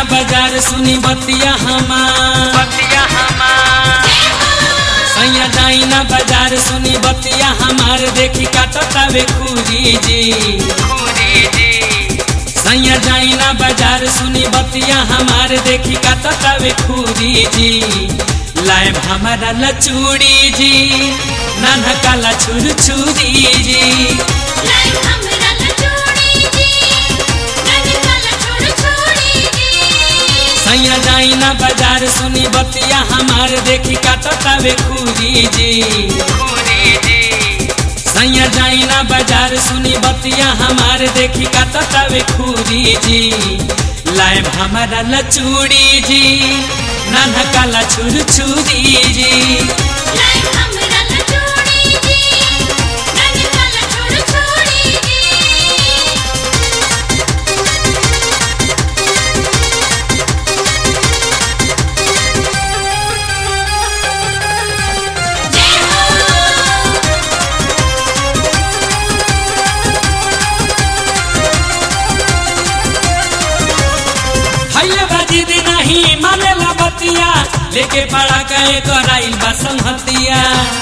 बाजार सुनी बतिया हमार बतिया हमार सैया जाई ना बाजार सुनी बतिया हमार देखी काटतावे खूरी जी खूरी जी सैया जाई ना बाजार सुनी बतिया हमार देखी काटतावे खूरी जी लाइब हमारा लचूड़ी जी नाना काला छुर छुरी जी लाइव हमरा लचोड़ी जी नन काला छोड़ छोड़ी जी सैया जाई ना बाजार सुनी बतिया हमार देखी काटतावे खूरी जी खूरी जी सैया जाई ना बाजार सुनी बतिया हमार देखी काटतावे खूरी जी लाइब हमारा लचूड़ी जी नाना काला छुर छुरी जी लाइव हमरा लचोड़ी जी नन काला छोड़ छोड़ी जी जय हो हइले बाजी दी नहीं मानेला बतिया लेके पड़ा गए कराइल बा संहतिया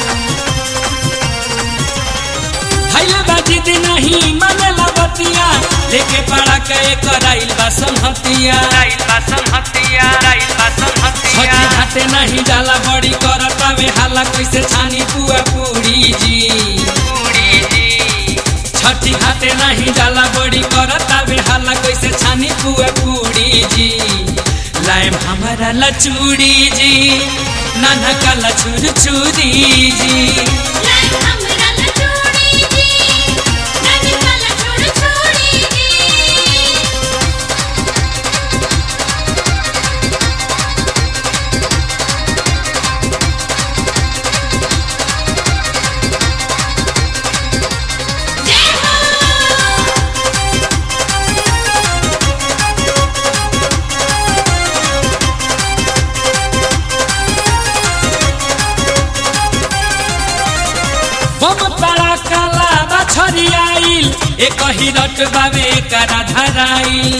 हइले बाजी दी नहीं मानेला बतिया लेके पड़ा गए कराइल बा संहतिया राइल बा संहतिया राइल बा संहतिया छठी घाटे नहीं जाला बड़ी करतावे हाला कैसे छानी पुआ पूरी जी खूरी जी छठी घाटे नहीं जाला बड़ी करतावे हाला कैसे छानी पुआ पूरी जी लाइम हमारा लचूड़ी जी नाना काला छुर छुरी जी लाइव हमरा लचोड़ी जी नन काला छोड़ छोड़ी जी जय हो बम पड़ा काला बछरी आइल एक ही रट बावे करा धराइल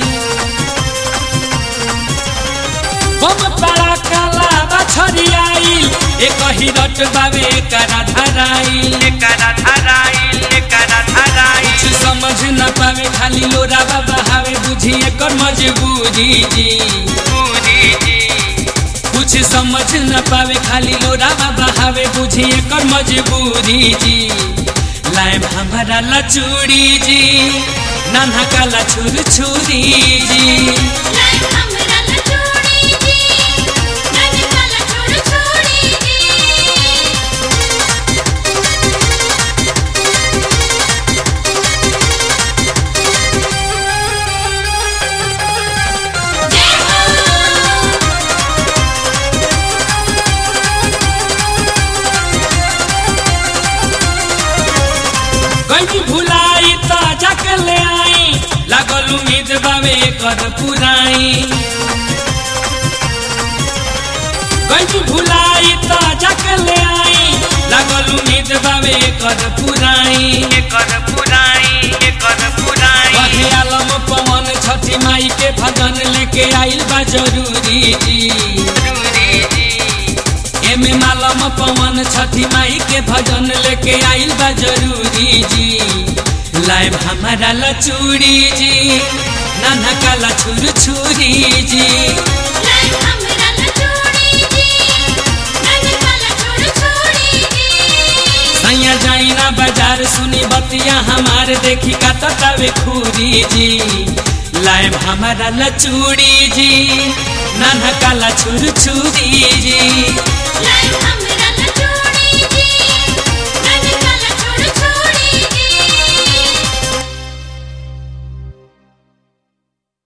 बम पड़ा काला बछरी आइल एक ही रट बावे करा धराइल एकरा धराइल एकरा धराइल कुछ समझ न पावे खाली लोरा बाबा हावे बुझी एकर मजबूरी जी खूरी जी कुछ समझ न पावे खाली लोरा बाबा हावे बुझी एकर मजबूरी जी लाइम हमारा लचूड़ी जी नाना काला छुर छुरी जी लाइव हमरा लचोड़ी जी नन काला छोड़ छोड़ी जी जय हो गई भुलाई त जाके ले आई लागल उम्मीद बावे कर पुराई गई भुलाई त जाके ले आई लागल उम्मीद बावे कर पुराई एकर पुराई एकर पुराई कहे आलम पवन छठी माई के भजन लेके आइल बा जरूरी जी खूरी जी एमे मालम पवन छठी माई के भजन लेके आइल बा जरूरी जी लाइव हमारा लचूड़ी जी नाना काला छुर छुरी जी लाइव हमरा लचोड़ी जी नन काला छोड़ छोड़ी जी सैया जाई ना बाजार सुनी बतिया हमार देखी का ततावे खूरी जी लाइव हमारा लचूड़ी जी नाना काला छुर छुरी जी लाइव हमरा